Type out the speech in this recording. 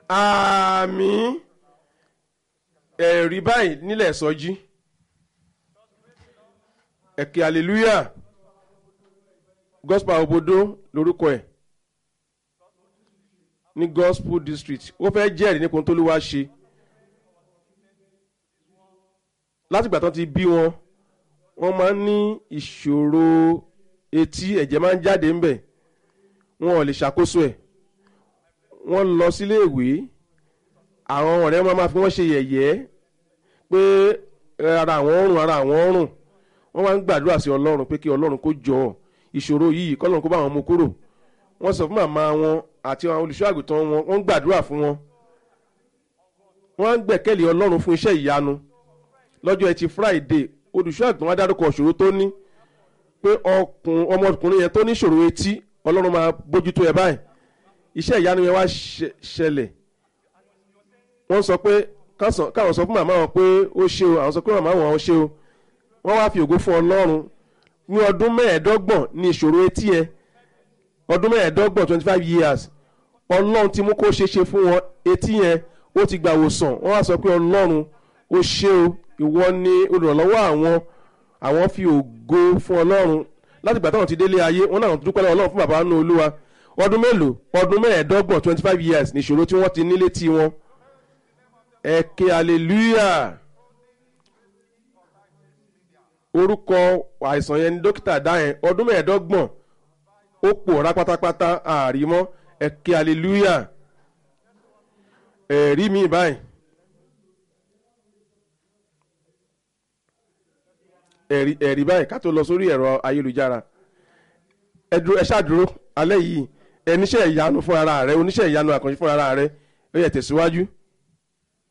àmì ẹ̀rí báyìí nílẹ̀ sọjí ẹ̀kẹ́ hallelujah gospel obodo lórúkọ ẹ̀ ní gospel district ó fẹ́ jẹ́rìí nípa ohun tó ló wá ṣe látìgbà tán ti bí wọn wọ́n máa ń ní ìṣòro etí ẹ̀jẹ̀ máa ń jáde ńbẹ̀ wọn ò lè ṣàkóso ẹ̀ wọ́n lọ sílé ìwé àwọn ọ̀rẹ́ wọn máa fi wọ́n ṣe yẹ̀yẹ́ pé ara àwọn ọrùn ara àwọn ọrùn wọ́n máa ń gbàdúrà sí ọlọ́run pé kí ọlọ́run kó jọ ìṣòro yìí kọ́lọ́run kó bá wọn mú kúrò wọ́n sọ fún màmá wọn àti àwọn olùṣọ́ àgùntàn wọn wọ́n ń gbàdúrà fún wọn wọ́n ń gbẹ̀kẹ́lé ọlọ́run fún iṣẹ́ ìyanu lọ́jọ́ ẹtì friday olùṣọ́ àgùntàn wa dárúkọ ìṣòro tó ní pé ọkùn ọmọkùnrin yẹn tó ní ìṣòro etí ọlọ́run máa bójútó ẹ báyìí iṣẹ́ ìyanu yẹn wá ṣẹlẹ̀ wọ́n sọ pé káwọn sọ fún màmá wọn pé ó ṣe o àwọn sọ pé màmá wọn ó ṣe o wọ́n wá fi ògo fún ọlọ́run ní ọdún mẹ́ẹ̀ẹ́dọ́gbọ̀n ní ìṣòro etí yẹn ọdún mẹ́ẹ̀ẹ́dọ́gbọ̀n twenty five years ọlọ́run ti mú kó ṣe ṣe fún wọn etí yẹn ó ti gbà wòsàn wọ́n wá sọ pé ọlọ́run ó ṣe o ìwọ ni olùrànlọ́wọ́ àwọn àwọn fi ògo fún ọlọ́run láti gbà táwọn ti délé ayé wọn náà dúpẹ́ lọ́wọ́ ọlọ́run fún bàbá nínú olúwa ọdún mélòó ọdún mẹ́ẹ̀ẹ́dọ́gbọ̀n twenty five years ní ìṣòro tí wọ́n ti nílé tí wọn ẹ ké hallelujah orúkọ àìsàn yẹn ni dókítà dá yẹn ọdún mẹ́ẹ̀ẹ́dọ́gbọ̀n ó pòórá pátápátá àrímọ́ ẹ ké hallelujah ẹ̀rí mi báyìí ẹ̀rí ẹ̀rí báyìí ká tó lọ sórí ẹ̀rọ ayélujára ẹ dúró ẹ ṣáàdúró alẹ́ yìí ẹ níṣẹ́ ìyanu fún ara rẹ oníṣẹ́ ìyanu àkànṣe fún ara rẹ ó yẹ tẹ̀síwájú.